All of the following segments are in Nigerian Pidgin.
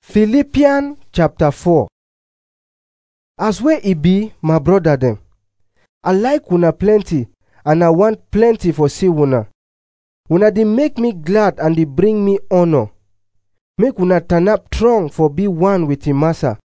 Philippians chapter 4 As wey e be, my brother dem, I like una plenty and I want plenty for see una. Una dey make me glad and dey bring me honor. Make una turn up strong for be one with im massa.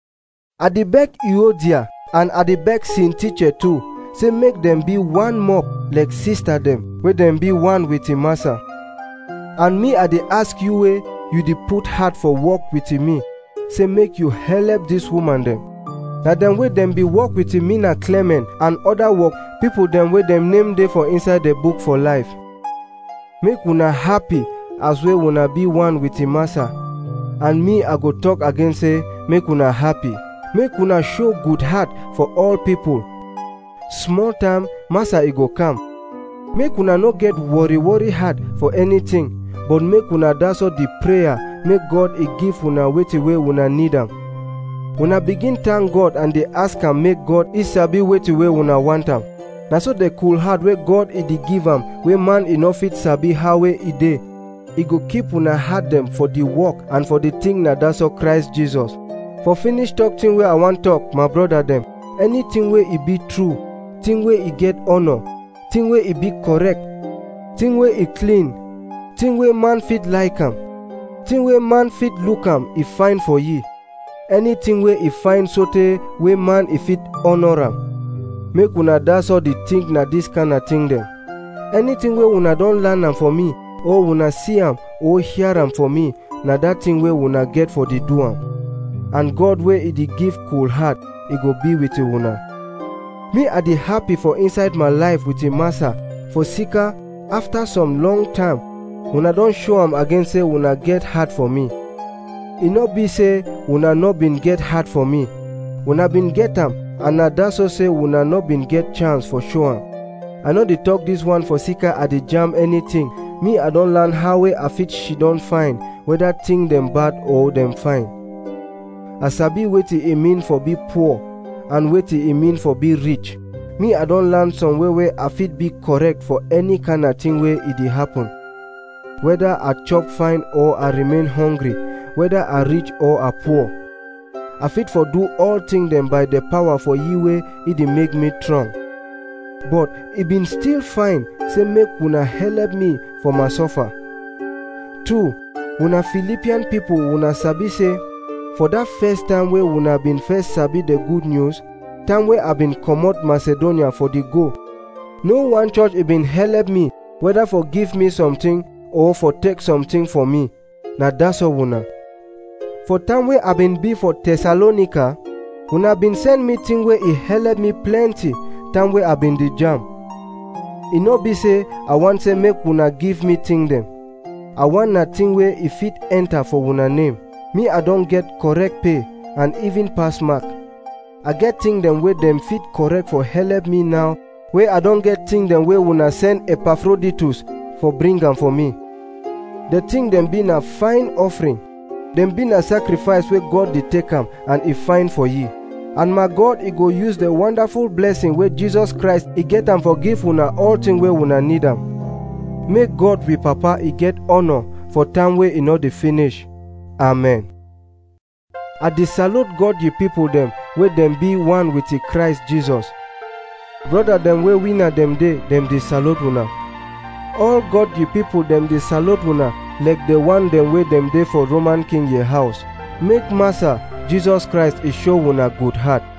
I dey beg Euodia and I dey beg Syntyche too, say make dem be one more like sister dem wey dem be one with im massa. And me I dey ask you wey you dey put heart for work with me, say make you help dis woman dem. Na dem wey dem be work with me na Clement and other work people dem wey dem name dey for inside the book for life. Make una happy as wey una be one with im massa. And me I go talk again say make una happy. Make una show good heart for all people. Small time massa e go come. Make una no get worry worry heart for anything, but make una that's all the prayer make God e give una wetin wey una need am. Una begin thank God and dey ask am make God e sabi wetin wey una want am. Na so the cool heart wey God e dey give am wey man e no fit sabi how wey e dey. E go keep una heart dem for the work and for the thing na that's all Christ Jesus. For finish talk thing wey I wan talk, my brother dem, anything wey e be true, thing wey e get honor, thing wey e be correct, thing wey e clean, thing wey man fit like am, thing wey man fit look am e fine for ye. Anything wey e fine sotey wey man e fit honor am. Make una that's all the think na this kind of thing dem. Anything wey una don learn am for me, or una see am or hear am for me, na that thing wey una get for the do am. And God wey e dey give cool heart, e go be with una. Me I dey happy for inside my life with im massa, for sika after some long time, una don show am again say una get heart for me. E no be say una no bin get heart for me. Una bin get am and na that so say una no bin get chance for show am. I no dey talk this one for sika I dey jam anything. Me I don learn how wey I fit she don fine, whether thing dem bad or dem fine. I sabi wetin e mean for be poor and wetin e mean for be rich. Me I don learn some way wey I fit be correct for any kind of thing wey e dey happen. Whether I chop fine or I remain hungry, whether I rich or I poor. I fit for do all things dem by the power for ye wey e dey make me strong. But e been still fine say make una help me for my suffer. Two, una Philippian people una sabi say for that first time wey una been first sabi the good news, time wey I been comot Macedonia for the go, no one church e been help me whether for give me something or for take something for me. Na that's all una. For time wey I been be for Thessalonica, una been send me thing wey e help me plenty time wey I been dey jam. E no be say I want say make una give me thing dem. I want na thing wey e fit enter for una name. Me I don get correct pay and even pass mark. I get thing dem wey dem fit correct for help me now wey I don get thing dem wey una send Epaphroditus for bring am for me. The thing dem be na fine offering. Dem be na sacrifice wey God dey take am and e fine for ye. And my God e go use the wonderful blessing wey Jesus Christ e get am for give una all thing wey una need am. Make God we papa e get honor for time wey e no dey finish. Amen. I dey salute God ye people dem wey dem be one with the Christ Jesus. Brother dem wey winner dem dey, dem dey salute una. All God ye people dem dey salute una like the one dem wey dem dey for Roman king ye house. Make Master Jesus Christ e show una good heart.